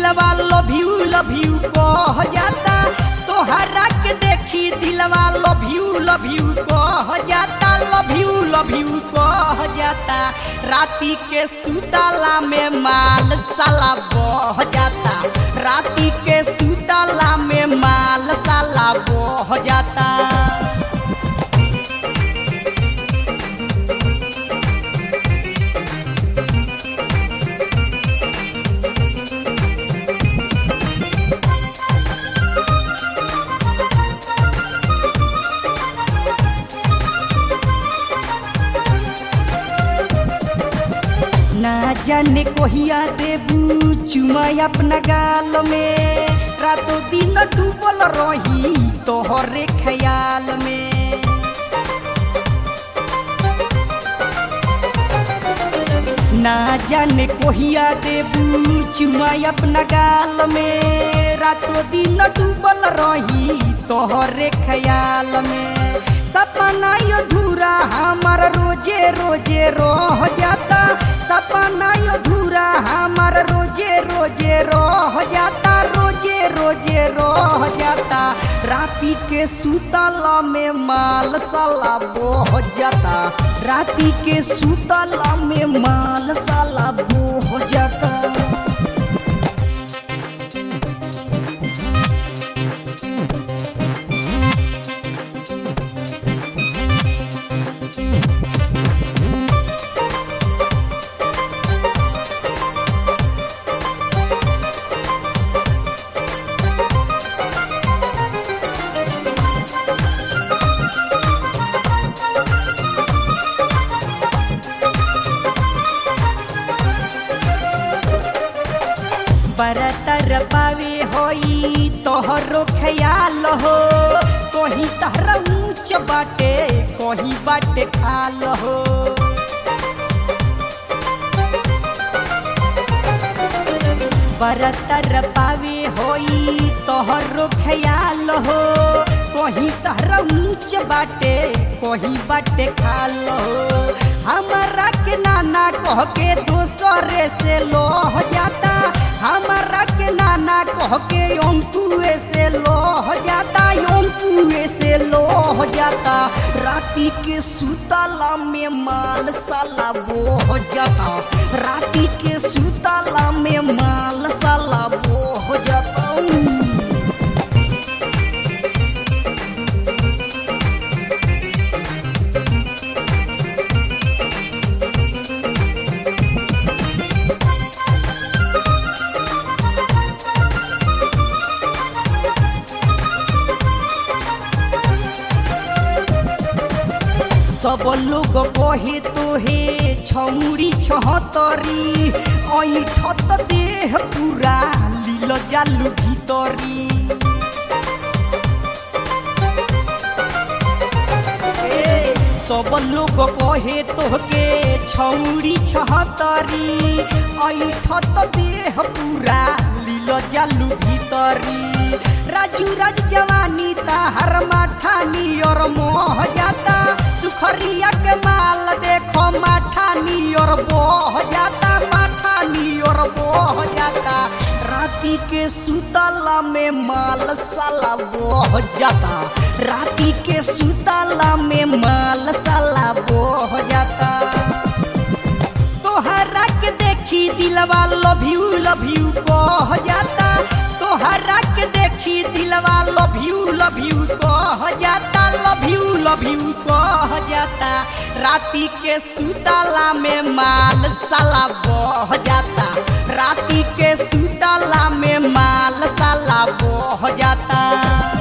दिलवा love you love you कह जाता तोहरा के देखी दिलवा लव यू लव यू कह जाता लव यू लव यू कह जाता राती के सुतला में माल साला बह जाता राती के सुतला में माल साला बह जाता ना जाने कोहिया देबू चुमा अपना गाल में रातों दिन डूबल रही तोहरे ख्याल में ना जाने कोहिया देबू चुमा अपना गाल में रातों दिन डूबल रही तोहरे ख्याल में सपना अधूरा हमार रोजे रोजे रह जाता सपना अधूरा हमार रोजे रोजे रह जाता रोजे रोजे रह जाता राती के सुतला में माल साला बोह जाता राती के सुतला में माल साला बोह जाता बरतर पावे होई तोहरो ख्याल हो कहीं तहरा ऊंच बाटे कहीं बाटे खाल हो बरतर पावे होई तोहरो ख्याल हो कहीं तहरा ऊंच बाटे कहीं बाटे खाल हो हमारा के नाना कह के दोसरे से लोह जाता हमारा के नाना कह के ओंकुए से लोह जाता ओंकुए से लोह जाता राती के सुतला में माल साला बोह जाता राती के सुतला में माल साला बोह जाता सब लोग कहे तोहे छौरी छहतरी ऐठत देह पूरा लील जालू भीतरी ए, सब लोग कहे तोहके छौरी छहतरी ऐठत देह पूरा लील जालू भीतरी राजू राज जवानी ताहर माठानी और मोह जाता सुखरिया के माल देखो माठानी और बोह जाता माठानी और बोह जाता राती के सुतला में माल साला बोह जाता राती के सुतला में माल साला बोह जाता तोहरा के देखी दिलवा लव यू लव यू कह जाता तोहरा के देखी दिलवा लव यू लव यू कह जाता लव यू लव यू कह जाता राती के सुतला में माल साला बह जाता राती के सुतला में माल साला बह जाता